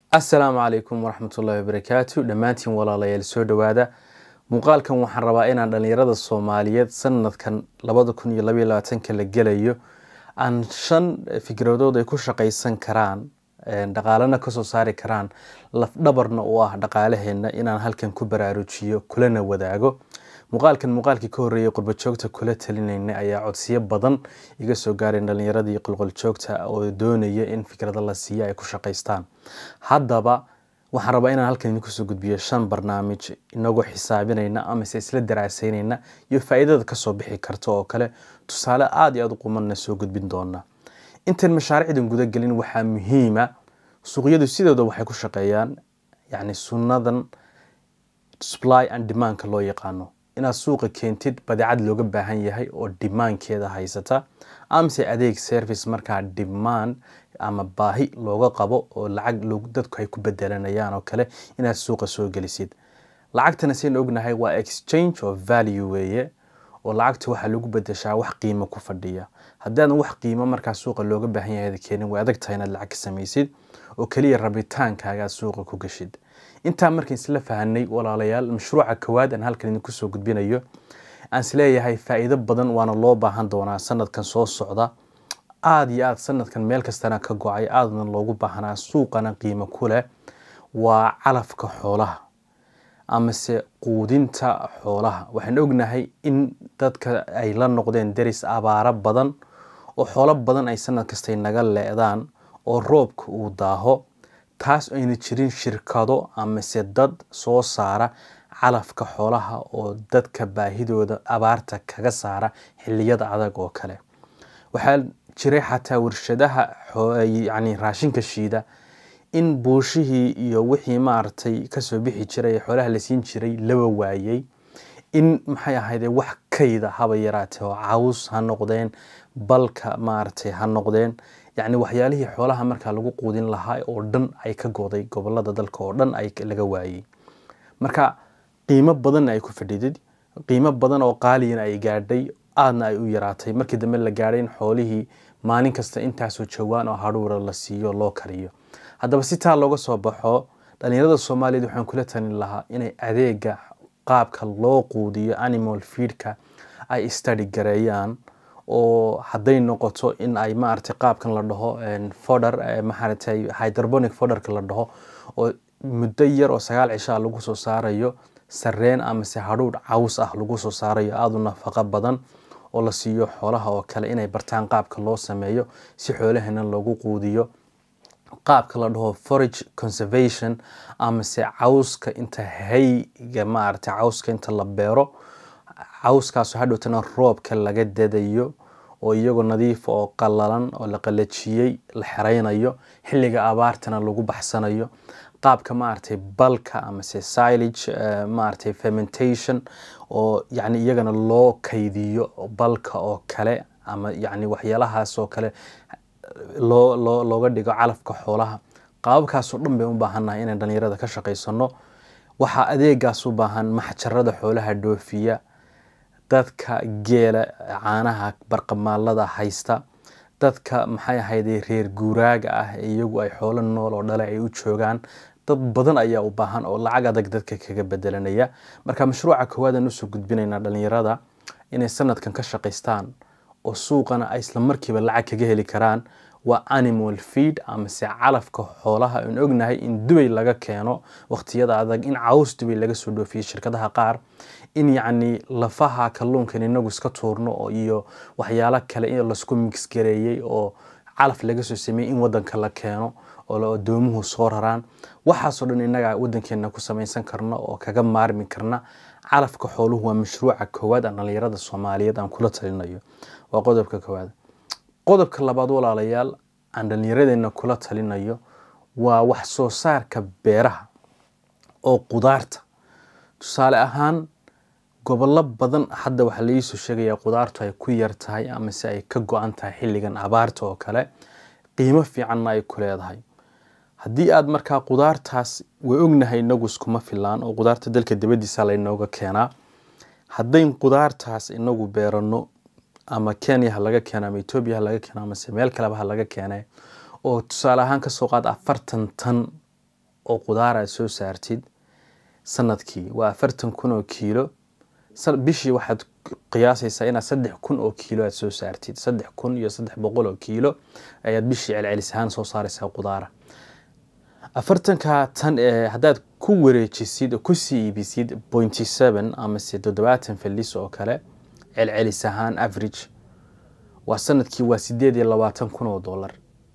asalaamu calaykum waraxmatullaahi wabarakaatu dhammaantiin walaalayaal soo dhowaada muuqaalkan waxaan rabaa inaan dhallinyarada soomaaliyeed sanadkan labada kun iyo labaiyo labaatanka la gelayo aan shan fikradood ay ku shaqaysan karaan dhaqaalena kasoo saari karaan lafdhabarna u ah dhaqaalaheenna inaan halkan ku baraarujiyo kulana wadaago muuqaalkan muuqaalkii ka horreeyay qurbajoogta kula talinayna ayaa codsiyo badan iga soo gaareen dhallinyaradii qulquljoogta oo doonaya in fikrado la siiya ay ku shaqaystaan haddaba waxaan rabaa inaan halkan idinku soo gudbiyo shan barnaamij inagoo xisaabinayna amase isla daraasaynayna iyo faa'iidada kasoo bixi karta oo kale tusaale aada iyo aada u qumanna soo gudbin doona intaan mashaariicdan gudagelin waxaa muhiima suuqyadu sidooda waxay ku shaqeeyaan yacni sunnadan supply and demandka loo yaqaano inaad suuqa keentid badeecad looga baahan yahay oo dimaankeeda haysata amase adeeg service markaa demand ama baahi looga qabo oo lacag dadku ay ku bedelanayaan oo kale inaad suuqa soo gelisid lacagtana saynu ognahay waa exchange of value weeye oo lacagta waxaa lagu bedeshaa wax qiimo ku fadhiya haddaadan wax qiimo markaa suuqa looga baahan yahay keenin way adag tahay inaad lacag ka samaysid oo keliya rabitaankaagaa suuqa ku gashid intaa markaan isla fahanay walaalayaal mashruuca kowaad aan halkan idinku soo gudbinayo aan isleeyahay faa'iido badan waana loo baahan doonaa sanadkan soo socda aada iyo aada sanadkan meel kastana ka go-ay aadana loogu baahnaa suuqana qiimo ku leh waa calafka xoolaha amase quudinta xoolaha waxaan ognahay in dadka ay la noqdeen deris abaaro badan oo xoolo badan ay sanad kastay naga leedaan oo roobka uu daaho taas ayna jirin shirkado amase dad soo saara calafka xoolaha oo dadka baahidooda abaarta kaga saara xiliyada adag oo kale waxaa jiray xataa warshadaha yani raashinka shiida in buushihii iyo wixii maaragtay kasoo bixi jiray ee xoolaha la siin jiray laba waayey in maxay ahayde wax kayda haba yaraatee oo caws ha noqdeen balka maaragtay ha noqdeen yacni waxyaalihii xoolaha markaa lagu quudin lahaa oo dhan ay ka goday gobolada dalka oo dhan ay laga waayey marka qiimo badanna ay ku fadhidid qiimo badan oo qaaliyana ay gaadhay aadna ay u yaraatay markii dambe la gaadhay in xoolihii maalin kasta intaasoo jawaan oo hadhuura la siiyo loo kariyo haddaba si taa looga soo baxo dhallinyarada soomaaliyeed waxaan kula talin lahaa inay adeega qaabka loo quudiyo animal feedka ay study gareeyaan oo hadday noqoto in ay maaragtay qaabkan la dhaho fodher maaragtay hydroponic fodherka la dhaho oo muddo yar oo sagaal cishaa lagu soo saarayo sareen amase hadhuudh caws ah lagu soo saarayo aada u nafaqo badan oo la siiyo xoolaha oo kale inay bartaan qaabka loo sameeyo si xoolahana loogu quudiyo qaabka la dhaho forage conservation amase cawska inta hayga maaragtay cawska inta la beero cawskaaso hadhowtana roobka laga dadayo oo iyagoo nadiif oo qalalan oo la qalajiyey la xeraynayo xilliga abaartana lagu baxsanayo qaabka maaragtay balka amase silage maaragtay fermentation oo yacni iyagana loo kaydiyo balka oo kale ama yacni waxyaalahaas oo kale loo loo looga dhigo calafka xoolaha qaababkaasoo dhan bay u baahannahay inaan dhallinyarada ka shaqaysano waxaa adeegaas u baahan maxjarada xoolaha dhoofiya dadka geela caanaha barqamaalada haysta dadka maxay ahayde reer guuraaga ah iyagu ay xoolo nool oo dhale ay u joogaan dad badan ayaa u baahan oo lacag adag dadka kaga bedelanaya marka mashruuca koowaadaan usoo gudbinaynaa dhallinyarada inay sanadkan ka shaqaystaan oo suuqana ay isla markiiba lacag kaga heli karaan waa animal feed amase calafka xoolaha aan ognahay in dubay laga keeno waqtiyada adag in caws dubay laga soo dhoofiyo shirkadaha qaar in yacni lafaha kalluunkan inagu iska tuurno iyo waxyaalo kale in laisku mixgareeyey oo calaf laga soo sameeyey in wadanka la keeno oo adoomuhu soo raraan waxaasoo dhan innaga wadankeena ku samaysan karno oo kaga maarmi karna calafka xooluhu waa mashruuca koowaad aan dhallinyarada soomaaliyeed aan kula talinayo waa qodobka koowaad qodobka labaad walaalayaal aan dhallinyaradeenna kula talinayo waa wax soo saarka beeraha oo qudaarta tusaale ahaan gobollo badan hadda waxaa laiisoo sheegayaa qudaartu ay ku yar tahay amase ay ka go-an tahay xilligan abaarta oo kale qiimo fiicanna ay ku leedahay haddii aad markaa qudaartaas way ognahay inagu iskuma filaan oo qudaarta dalka dibaddiisa laynooga keenaa haddayn qudaartaas inagu beerano ama kenya ha laga keeno ama etoobiya ha laga keeno amase meel kaleba ha laga keene oo tusaale ahaan kasoo qaad afartan tan oo qudaar aad soo saartid sanadkii waa afartan kun oo kiilo bishii waxaad qiyaasaysaa inaad saddex kun oo kiilo aad soo saartid saddex kun iyo saddex boqol oo kiilo ayaad bishii celcelis ahaan soo saaraysaa qudaara afartanka tan ee haddaad ku wareejisid oo kusii iibisid pointy seven amase toddobaatan falis oo kale celcelis ahaan average waa sanadkii waa sideed iyo labaatan kun oo dollar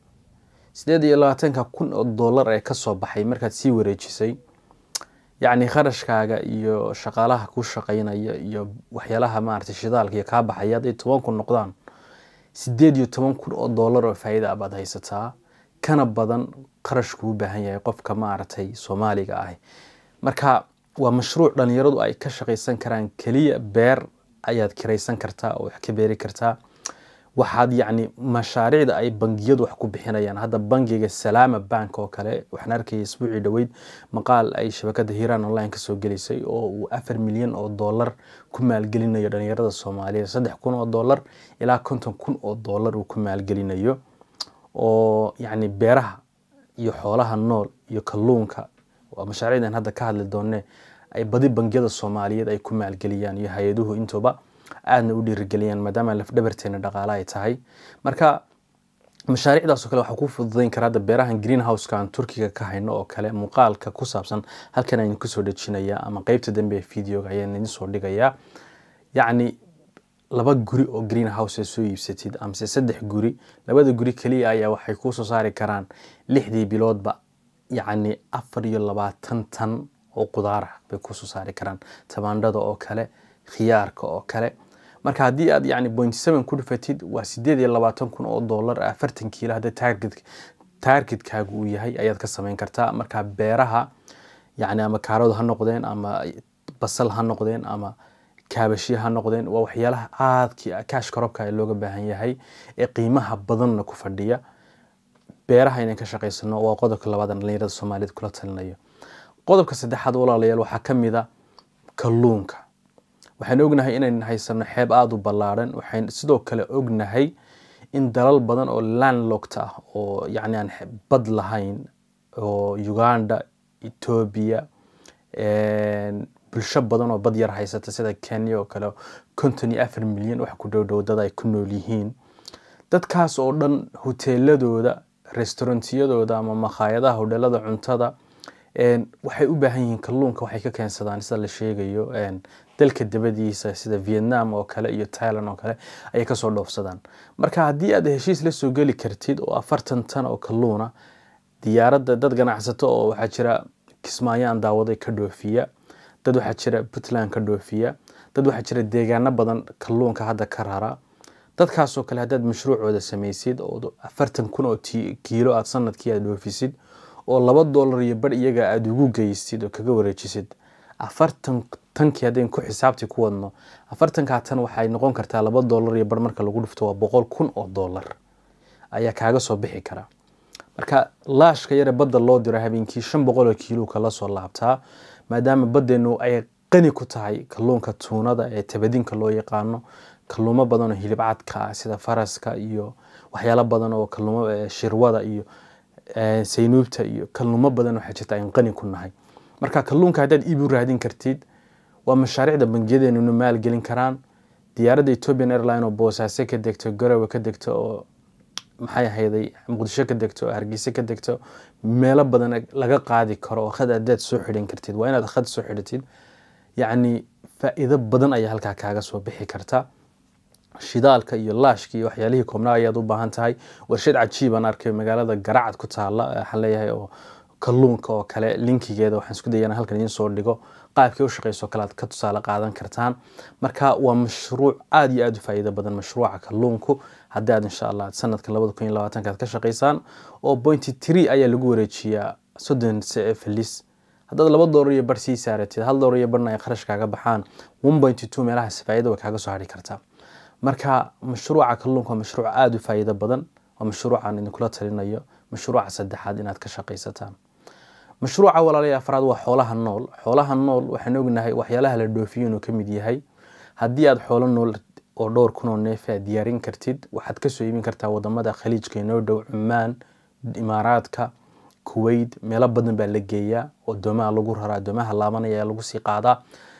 sideed iyo labaatanka kun oo dollar ee kasoo baxay markaad sii wareejisay yacni kharashkaaga iyo shaqaalaha ku shaqaynaya iyo waxyaalaha maaragtay shidaalka iyo kaa baxaya hadday toban kun noqdaan sideed iyo toban kun oo dollar oo faa'iida ah baad haysataa kana badan qarashku u baahan yahay qofka maaragtay soomaaliga ah marka waa mashruuc dhalinyaradu ay ka shaqaysan karaan keliya beer ayaad kiraysan kartaa oo wax ka beeri kartaa waxaad yacni mashaariicda ay bangiyadu wax ku bixinayaan hadda bangiga salaama bank oo kale waxaan arkaya isbuucii dhoweyd maqaal ay shabakada hiiraan online kasoo gelisay oo uu afar milyan oo dollar ku maalgelinayo dhalinyarada soomaaliyeed saddex kun oo dollar ilaa konton kun oo dollar uu ku maalgelinayo oo yacni beeraha iyo xoolaha nool iyo kalluunka waa mashaariicdan hadda ka hadli doonne ay badi bangiyada soomaaliyeed ay ku maalgeliyaan iyo hay-aduhu intuba aadna u dhiirigeliyaan maadaama lafdhabarteena dhaqaale ay tahay marka mashaariicdaasoo kale waxaa ku fududayn kara hadda beerahan greenhouseka aan turkiga ka hayno oo kale muuqaalka ku saabsan halkan aynu kusoo dhejinayaa ama qeybta dambe ee videoga ayaan idin soo dhigayaa yacni laba guri oo greenhouse soo iibsatid amase saddex guri labada guri keliya ayaa waxay kuusoo saari karaan lixdii biloodba yacni afar iyo labaatan tan oo qudaar ah bay kusoo saari karaan tamaandhada oo kale khiyaarka oo kale marka haddii aad yani point seven ku dhufatid waa sideed iyo labaatan kun oo dollar afartan kiilo hadda target targetkaagu uu yahay ayaad ka samayn kartaa marka beeraha yani ama kaaradu ha noqdeen ama basal ha noqdeen ama kaabashya ha noqdeen waa waxyaalaha aadkii kaash korobka looga baahan yahay ee qiimaha badanna ku fadhiya beeraha inaan ka shaqaysano waa qodobka labaad dhalinyarada soomaaliyeed kula talinayo qodobka saddexaad walaalayaal waxaa ka mid a kalluunka waxaan ognahay inayn haysano xeeb aada u ballaadhan waxayn sidoo kale ognahay in dalal badan oo landlocked ah oo yacni aan bad lahayn oo uganda etoobiya bulsho badan oo bad yar haysata sida kenya oo kale konton iyo afar milyan wax ku dhow dhow dad ay ku nool yihiin dadkaas oo dhan hoteeladooda restaurantiyadooda ama makhaayadaha hodheelada cuntada waxay u baahan yihiin kalluunka waxay ka keensadaan sida la sheegayo dalka dabadiisa sida vietnam oo kale iyo thailand oo kale ayay kasoo dhoofsadaan marka haddii aad heshiis la soo geli kartid oo afartan tan oo kalluuna diyaaradda dad ganacsato oo waxaa jira kismaayaan daawaday ka dhoofiya dad waxaa jira puntland ka dhoofiya dad waxaa jira deegaano badan kalluunka hadda ka rara dadkaasoo kale haddaad mashruucooda samaysid oo afartan kun oo kiilo aad sanadkii aad dhoofisid oo laba dollar iyo bar iyaga aada ugu geysid oo kaga wareejisid afartan tankii haddayn ku xisaabtii ku wadno afartankaa tan waxay noqon kartaa laba dollar iyo bar marka lagu dhufto waa boqol kun oo dollar ayaa kaaga soo bixi kara marka laashka yare badda loo diro habeenkii shan boqol oo kiilo kala soo laabtaa maadaama baddeenu ay qani ku tahay kalluunka tuunada ee tabadinka loo yaqaano kalluumo badan oo hilib cadka ah sida faraska iyo waxyaalo badan oo kalluumo shirwada iyo saynuubta iyo kalluumo badan waxaa jirta ayn qani ku nahay marka kalluunka haddaad iib u raadin kartid waa mashaariicda bangiyadeenuna maalgelin karaan diyaaradda ethiopian airline oo boosaaso ka degto garowe ka degto oo maxay ahayday muqdisho ka degto oo hargeysa ka degto meelo badan laga qaadi karo oo khad haddaad soo xidhan kartid waa inaad khad soo xidhatid yacni faa'iido badan ayaa halkaa kaaga soo bixi karta shidaalka iyo laashka iyo waxyaalihii koobnaa ayaad u baahan tahay warshad cajiibaan arkay magaalada garacad ku taala waxaan leeyahay oo kalluunka oo kale linkigeeda waxaan isku dayana halkan idiin soo dhigo qaabkii u shaqeyso kale aad ka tusaale qaadan kartaan marka waa mashruuc aada iyo aada u faa'iido badan mashruuca kalluunku haddii aad insha allah sanadka labada kun iyo labaatanka aad ka shaqeysaan oo pointy tree ayaa lagu wareejiyaa soddon felis haddaad laba doolar iyo bar sii saaratid hal doolar iyo barna ay kharash kaaga baxaan one pointy two meelahaas faa'iida way kaaga soo hadhi kartaa marka mashruuca kalluunka waa mashruuc aada u faa'iido badan waa mashruucaan idinkula talinayo mashruuca saddexaad inaad ka shaqaysataan mashruuca walaalaya afraad waa xoolaha nool xoolaha nool waxaan ognahay waxyaalaha la dhoofiyo inuu ka mid yahay haddii aad xoolo nool oo dhowr kun oo neef aad diyaarin kartid waxaad kasoo iibin kartaa wadamada khaliijka inoo dhow cumaan imaaraadka kuwait meelo badan baa la geeyaa oo doomaha lagu raraa doomaha laabanaya ayaa lagu sii qaadaa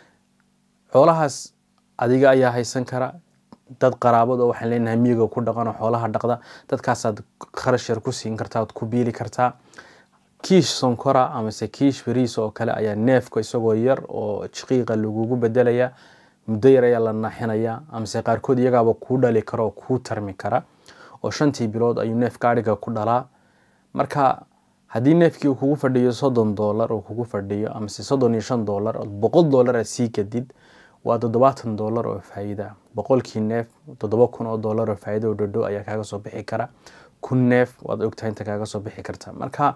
xoolahaas adiga ayaa haysan kara dad qaraabad oo waxaan leenahay miyiga ku dhaqan oo xoolaha dhaqda dadkaasaad kharash yar ku siin kartaa ood ku biili kartaa kiish sonkora amase kiish bariis oo kale ayaa neefka isagoo yar oo jiqiiqa lagugu bedelaya muddo yar ayaa la naaxinaya amase qaarkood iyagaaba kuu dhali kara oo kuu tarmi kara oo shantii bilood ayuu neefka adhiga ku dhalaa marka haddii neefkii uu kugu fadhiyo soddon doolar uu kugu fadhiyo amase soddon iyo shan doolar ood boqol doolar aad sii gadid waa toddobaatan doolar oo faa'iida boqolkii neef toddoba kun oo doolar oo faa'iida oo dhodhow ayaa kaaga soo bixi kara kun neef waad ogtahay inta kaaga soo bixi karta marka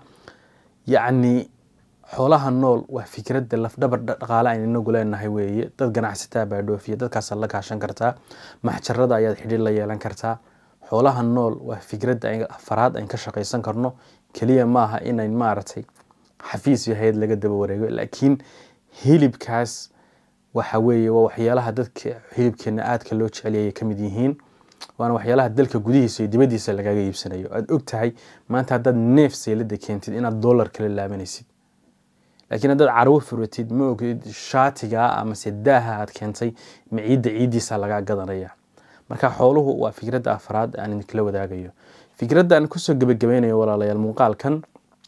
yacni xoolaha nool waa fikradda lafdhabar dhaqaale aynu inagu leenahay weeye dad ganacsataa baa dhoofiya dadkaasaad la kaashan kartaa maxjarada ayaad xidhiir la yeelan kartaa xoolaha nool waa fikradda afaraad ayn ka shaqaysan karno keliya maaha inayn maaragtay xafiis iyo hay-ad laga daba wareego laakiin hilibkaas waxa weeye waa waxyaalaha dadka hilibkeena aadka loo jeceliyay ka mid yihiin waana waxyaalaha dalka gudihiisa iyo dibaddiisa lagaga iibsanayo aad og tahay maanta haddaad neef seylada keentid inaad dollar kala laabanaysid laakiin haddaad carwo furatid ma ogid shaatiga amase daaha aad keentay ma ciidda ciiddiisa lagaa gadanaya marka xooluhu waa fikradda afraad aan idinkala wadaagayo fikradda aan kusoo gebagabaynayo walaalayaal muuqaalkan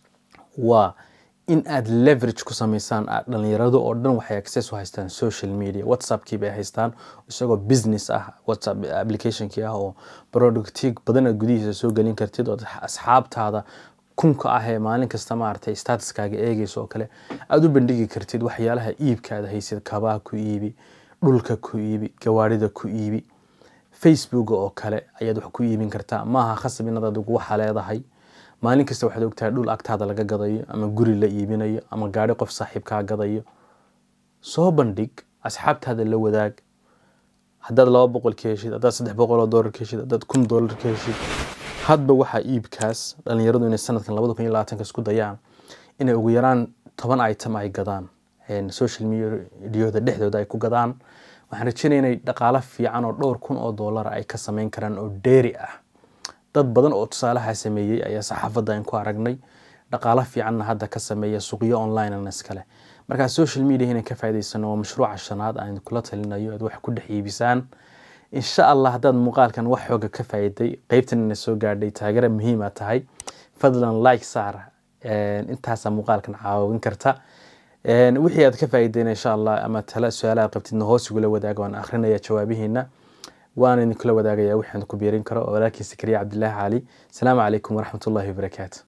waa in aad leverage ku samaysaan dhalinyarado oo dhan waxay access u haystaan social media whatsappkii bay haystaan isagoo business ah whatsapp applicationkii ah oo productig badan aad gudihiisa soo gelin kartid oo asxaabtaada kunka ah ee maalin kasta maaragtay statuskaaga eegaysa oo kale aada u bandhigi kartid waxyaalaha iibkaada haysid kabaha ku iibi dhulka ku iibi gawaarida ku iibi facebook oo kale ayaad wax ku iibin kartaa maaha khasab inaad adigu waxa leedahay maalin kasta waxaad ogtahay dhul agtaada laga gadayo ama guri la iibinayo ama gaari qof saaxiibkaa gadayo soo bandhig asxaabtaada la wadaag haddaad laba boqol ka heshid haddaad saddex boqol oo doolar ka heshid haddaad kun doolar ka heshid hadba waxaa iibkaas dhalinyaradu inay sanadkan labada kun iyo labaatanka isku dayaan inay ugu yaraan toban item ay gadaan social mediada dhexdooda ay ku gadaan waxaan rajeynaya inay dhaqaalo fiican oo dhowr kun oo doolara ay ka sameyn karaan oo dheeri ah dad badan oo tusaalaha sameeyey ayaa saxaafadda aan ku aragnay dhaqaalo fiicanna hadda ka sameeya suuqyo online an iskale markaa social media inay ka faa'idaysano waa mashruuca shanaad aan kula talinayo aad wax ku dhex iibisaan insha allah haddaad muuqaalkan wax xooga ka faa'iday qeybtan ina soo gaadhay taageera muhiima tahay fadlan like saar intaasaa muuqaalkan caawin karta wixii aad ka faa'iideyna insha allah ama tala su-aalaha qabtidna hoos igula wadaaga waan akrinaya jawaabihiina waan idinkula wadaagaya wixaan ku biirin karo walaalkiin sakariya cabdilaahi cali asalaamu calaykum waraxmatullahi wabarakaatu